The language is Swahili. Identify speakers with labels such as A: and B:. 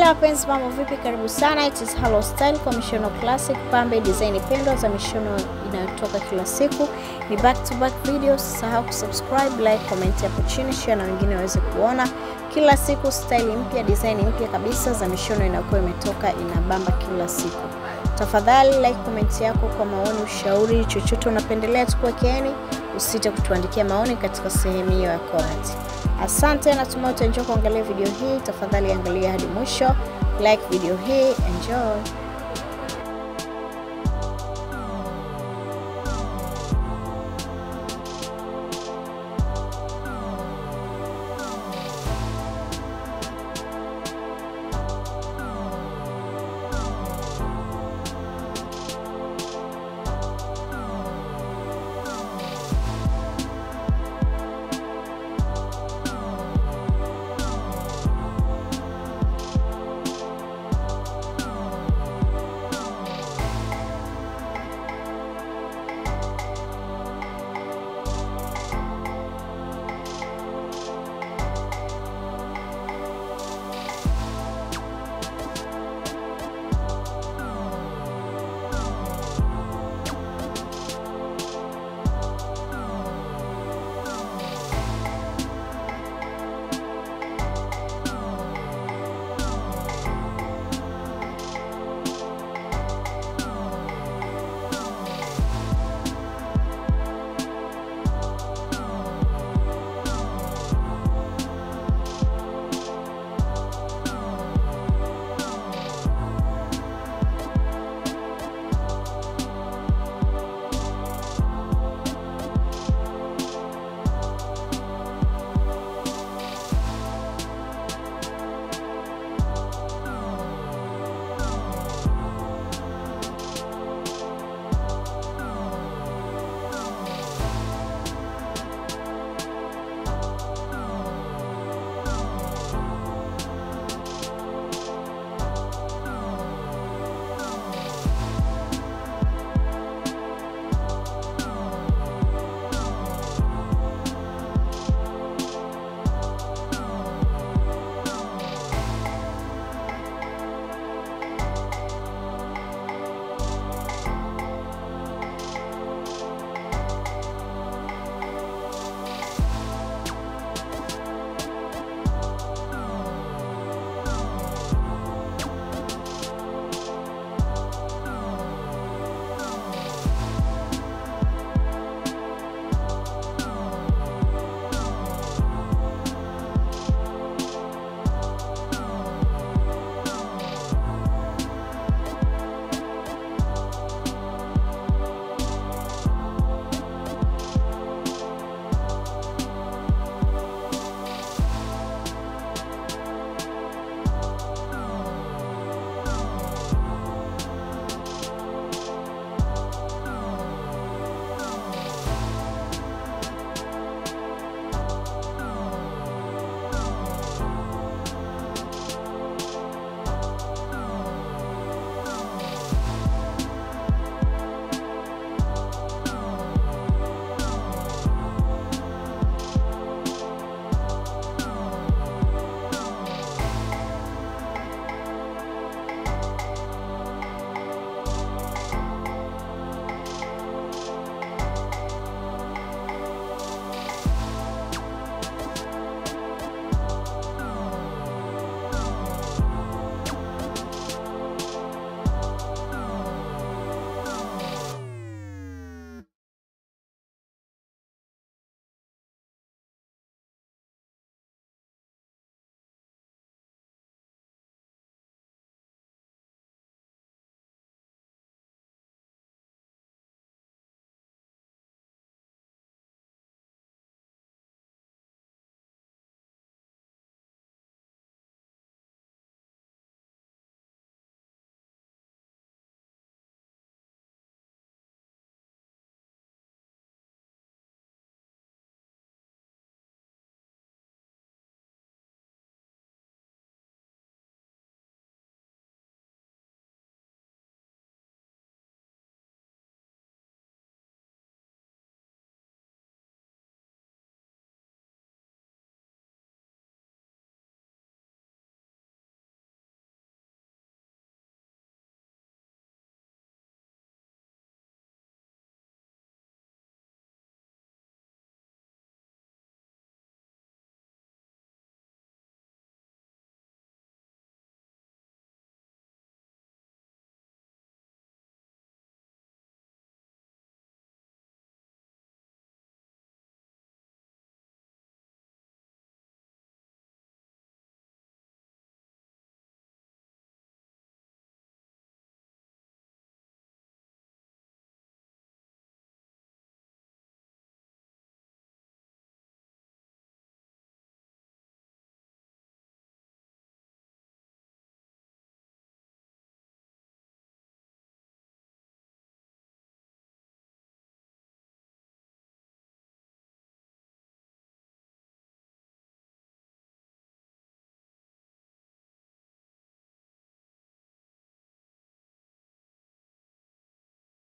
A: wapenzi, mambo vipi? Karibu sana, it is Halo Style kwa mishono classic, pambe design pendwa za mishono inayotoka kila siku. Ni back to back videos, usisahau kusubscribe, like, comment hapo chini, share na wengine waweze kuona kila siku style mpya, design mpya kabisa za mishono inakuwa imetoka, inabamba kila siku. Tafadhali like comment yako kwa maoni, ushauri, chochote unapendelea tukuwekeeni. Usite kutuandikia maoni katika sehemu hiyo ya comment. Asante, natumai utaenjoy kuangalia video hii. Tafadhali angalia hadi mwisho, like video hii, enjoy.